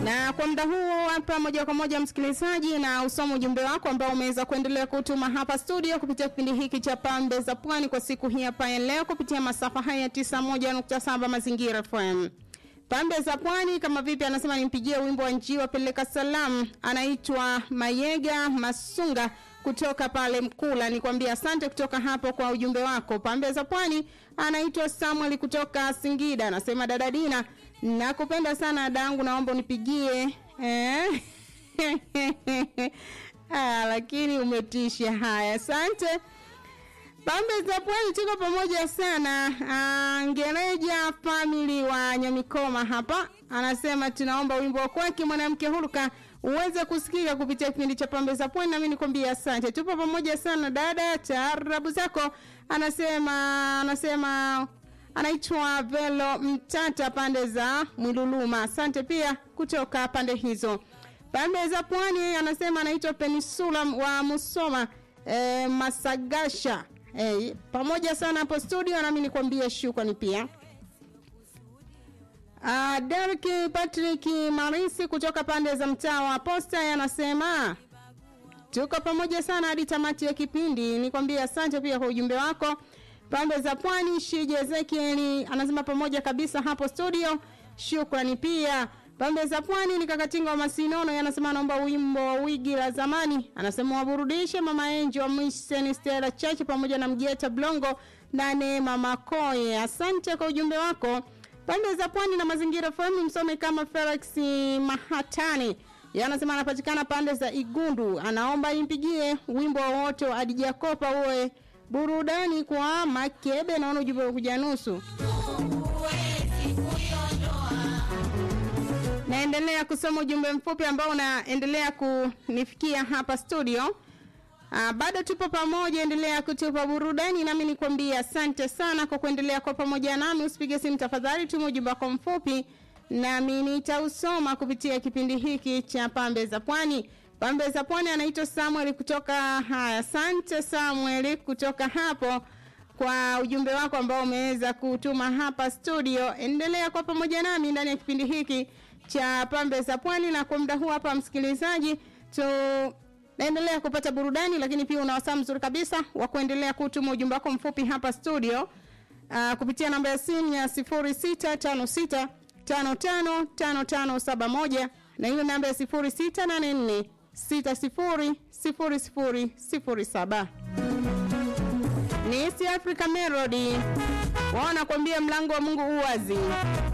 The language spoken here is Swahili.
Na kwa muda huu hapa, moja kwa moja msikilizaji, na usoma ujumbe wako ambao umeweza kuendelea kutuma hapa studio kupitia kipindi hiki cha Pambe za Pwani kwa siku hii hapa ya leo kupitia masafa haya ya 91.7 Mazingira FM. Pambe za Pwani kama vipi, anasema nimpigie wimbo wa Njiwa peleka salam, anaitwa Mayega Masunga kutoka pale Mkula. Nikwambia asante kutoka hapo kwa ujumbe wako. Pambe za Pwani anaitwa Samuel kutoka Singida, anasema dada Dina, nakupenda sana dangu, naomba unipigie eh? ah, lakini umetisha. Haya, asante. Pambe za Pwani tuko pamoja sana. Uh, Ngereja family wa Nyamikoma hapa anasema tunaomba wimbo wa kwake mwanamke huruka uweze kusikika kupitia kipindi cha Pambe za Pwani, nami nikwambia asante. Tupo pamoja sana dada, taarabu zako. Anasema anasema anaitwa Velo Mtata pande za Mwiluluma. Asante pia kutoka pande hizo. Pambe za Pwani anasema anaitwa Peninsula wa Musoma e, Masagasha. Hey, pamoja sana hapo studio nami nikwambie shukrani pia. Uh, Derek Patrick Marisi kutoka pande za mtaa wa Posta anasema tuko pamoja sana hadi tamati ya kipindi. Nikwambie asante pia kwa ujumbe wako. Pande za Pwani Shije Ezekiel anasema pamoja kabisa hapo studio. Shukrani pia. Pambe za Pwani ni kakatinga wa Masinono anasema naomba wimbo wa wigi la zamani. Anasema waburudishe Mama Enjo wa Mission Stella Church pamoja na Mgeta Blongo na Neema Makoye. Asante kwa ujumbe wako. Pande za Pwani na mazingira FM msome kama Felix Mahatani. Yeye anasema anapatikana pande za Igundu. Anaomba impigie wimbo wote wa Adija Kopa uwe burudani kwa Makebe. Naona ujumbe kuja nusu. Naendelea kusoma ujumbe mfupi ambao unaendelea kunifikia hapa studio. Uh, bado tupo pamoja, endelea kutupa burudani, nami nikwambia asante sana kwa kuendelea kwa pamoja nami. Usipige simu tafadhali, tuma ujumbe wako mfupi nami nitausoma kupitia kipindi hiki cha Pambe za Pwani. Pambe za Pwani anaitwa Samuel kutoka haya. Asante Samuel kutoka hapo kwa ujumbe wako ambao umeweza kutuma hapa studio. Endelea kwa pamoja nami ndani ya kipindi hiki cha Pambe za Pwani, na kwa muda huu hapa, msikilizaji, tu naendelea kupata burudani, lakini pia una wasaa mzuri kabisa wa kuendelea kutuma ujumbe wako mfupi hapa studio uh, kupitia namba ya simu ya 0656 555571 na hiyo namba ya 0684 600007 ni East Africa Melody, wanakwambia mlango wa Mungu uwazi.